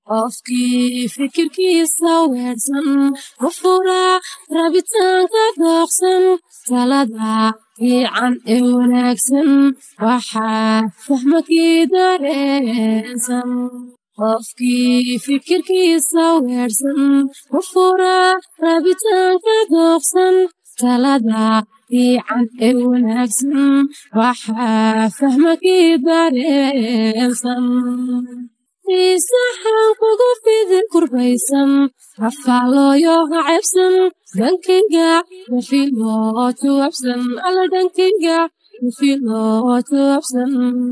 qofkii fikirkiisa weersan ku fura rabitaanka dooqsan talada fiican ee wanaagsan waxaa fahmakii dareensan qofkii fikirkiisa weersan ku fura rabitaanka dooqsan talada fiican ee wanaagsan waxaa fahmakii dareensan isaxan kugu fidin kurbaysan afaalooyo hacebsan dhankayga wafiloo tuwabsan alla dhankayga wafiloo tuwabsan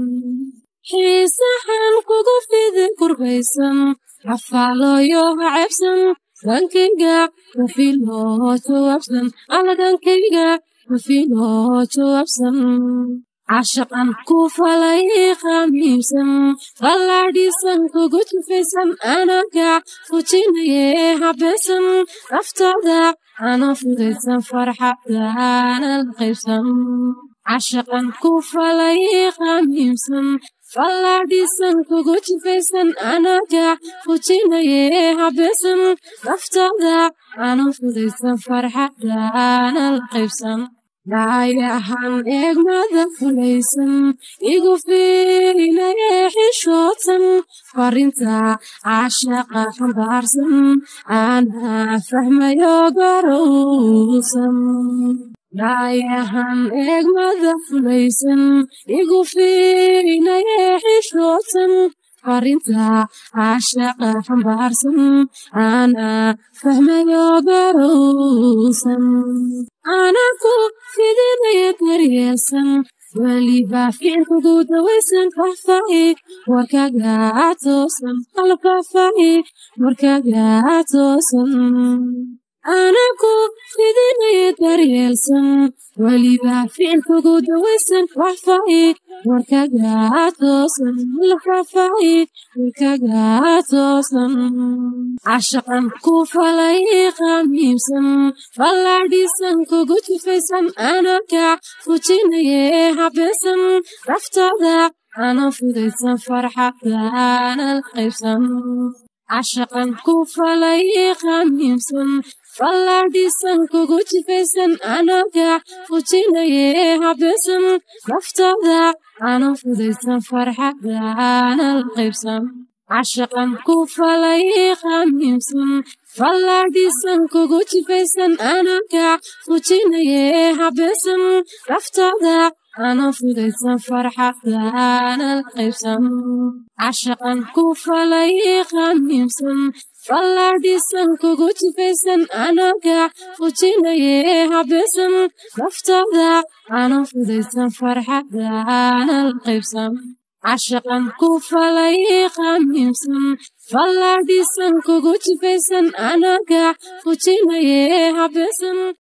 xiisaxan kugu fidin kurbaysan afaalooyo hacebsan dhankayga wafiloo tuwabsan alla dhankayga wafiloo tuwabsan cashaqan ku falay qamiibsan qallaadhiisan kugu tufaysan anaga fujinaye habeesan naftaada ana fudaysan farxadaana la qaybsan cashaqan ku falay qamiibsan fallaadhiisan kugu jifaysan anaga fujinaye habeesan naftaada ana fudaysan farxadaana la qaybsan dhaayahan eegmada fulaysan igu fiinaye xishoodsan farinta caashaqa xambaarsan ana fahmayo garowsan dhaayahan eegmada fulaysan igu fiinaye xishoodsan farinta caashaqa xambaarsan ana fahmayo garowsan anaku fidinaya daryeelsan weliba ficilkugu dawaysan faahfaahi warkaga toosan qalabkaafaahi warkaga toosan anaku fidinaya daryeelsan weliba ficilkugu dawaysan faahfaahi warkaga toosan qalabkaafaahi warkaga toosan cashaqan ku falay qamiibsan fallaadhiisan kugu jifaysan anaga fujinaye habeesan naftaada ana fudaysan farxadaana la qaybsan cashaqan ku falay qamiibsan fallaadhiisan kugu jifaysan anaga fujinaye habeesan naftaada ana fudaysan farxadaana la qaybsan cashaqan ku falay qamiibsan fallaadhiisan kugu jifaysan anaga fujinaye habeesan naftaada ana fudaysan farxadaana la qaybsan cashaqan ku falay qamiibsan fallaadhiisan kugu jifaysan anaga fujinaye habeesan naftaada ana fudaysan farxadaana la qaybsan cashaqan ku falay qamiibsan fallaadhiisan kugu jifaysan anaga fujinaye habeesan